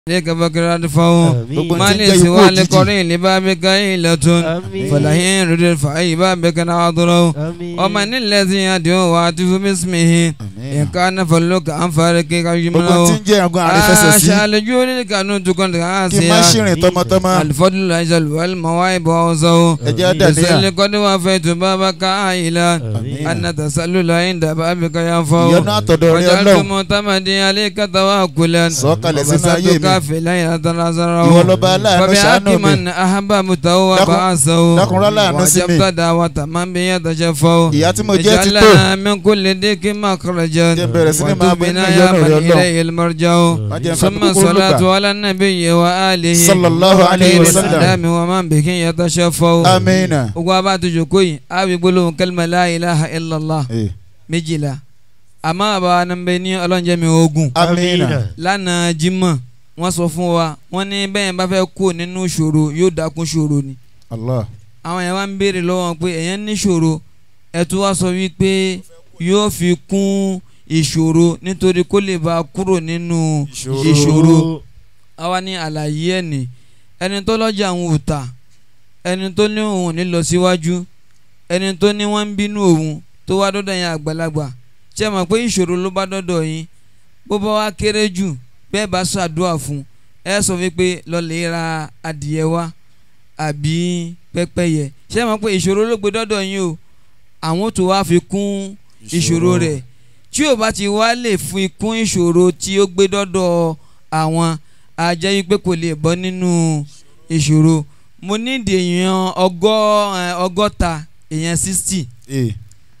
لك فكرة فهو Gbogbo ما tí ń jẹ́ ليس ikú òjijì. والقرين لبابك إلة Àmín. فلهين رد فأي بابك ناظره Àmín. ومن الذي يدعو واتف باسمه إن كان فلك عن فارقك gbogbo tí يمنعه ń jẹ́ ẹ̀gún àrífẹsẹ̀ sí آشا لجول القانون تكون kí n má عاسيا ṣìrìn tọmọtọmọ الفضل الأجل والمواهب وعوزه ẹ̀jẹ̀ dàníyà يسأل قد وفيت بابك عائلا Àmín. أن تسلل عند بابك ينفع ìyọ́nú àtọ̀dọ̀ rẹ وجعلت ọlọ́run معتمدي عليك توكلا sọ̀kalẹ̀ sínú ayé وبسطت mi كافلا ìwọ يتناظره lọ́ba aláàánú ṣàánú فبحق mi من أحببته dákun- وبعثه dákun rọ́lá àánú sí mi وجبت دعوة من بيتشفه ìyá tí mo jẹ́ ti اجعل tó لنا من كل ضيق مخرجا jẹ́ bẹ̀rẹ̀ sí ni máa bẹ nínú وتبنا يا ìyọ́nú rẹ من ọlọ́run إليه المرجع má jẹ́ nǹkan ثم kúkúrú الصلاة lùgbà على النبي وآله sallallahu alayhi wa sallam الإسلام ومن به يتشفه amiina gbogbo abá tó jókòó yìí á wí gbólóhùn kẹlẹ́mà la ilaha illallah Eh, méjìlá àmọ́ àbá nàmbẹ ní ọlọ́njẹ́ mi ogun amiina lánàá jímọ̀ wọ́n sọ fún wa wọ́n ní bẹ́ẹ̀ bá fẹ́ kó nínú ṣòro yóò dákún ṣòro ni allah àwọn yẹn wá ń béèrè lọ́wọ́ wọn pé èèyàn ní ṣòro ẹ tún wá sọ wípé yóò fi kún ìṣòro nítorí kó lè bá a kúrò nínú ìṣòro àwa ní àlàyé ẹ̀ ní ẹni tó lọ́jà òun ò tà ẹni tó ní òun ò ní lọ síwájú ẹni tó ní wọ́n ń bínú òun tó wá dọ́dọ̀ yẹn àgbàlagbà ṣé ẹ mọ̀ pé ìṣòro ló bá dọ́dọ̀ yín bó bá wá kéré jù bẹ́ẹ̀ bá ṣàdúrà fún ẹ sọ wípé lọ́lẹ̀ ra adìyẹ wá àbí pẹ́pẹ́yẹ ṣé ẹ mọ̀ pé ìṣòro ló gbé dọ́dọ̀ yín o àwọn tó wá fi kún ìṣòro rẹ̀ tí ò bá ti wá lè fi kún ìṣòro tí ó gbé dọ́dọ̀ àwọn a jẹ́ wípé kò lè bọ́ nínú ìṣòro mo nídìí èèyàn ọgọ́ ẹ, ọgọ́ta èèyàn sixty Eh,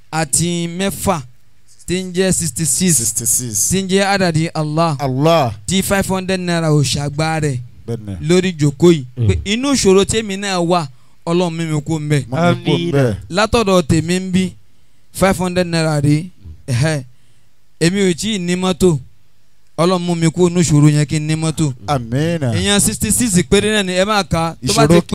àti mẹ́fà tí ń jẹ́ sixty six sixty six tí ń jẹ́ àdàdì Allah allah tí five hundred naira ò ṣàgbá rẹ̀ bẹ́ẹ̀ni lórí ìjókòó yìí Mm. pé inú ìṣòro tèmi náà wà ọlọ́run mímí kó ń bẹ̀ mo ní kó Amiina. bẹ́ẹ̀ látọ̀dọ̀ tèmi ń bí five hundred naira rí ẹ̀hẹ́ èmi ò tí ì ní mọ́tò ọlọ́run mú mi kó inú ìṣòro yẹn kí n ní mọ́tò amiina èèyàn sixty six péré náà ni ẹ máa ka tó bá ti ìṣòro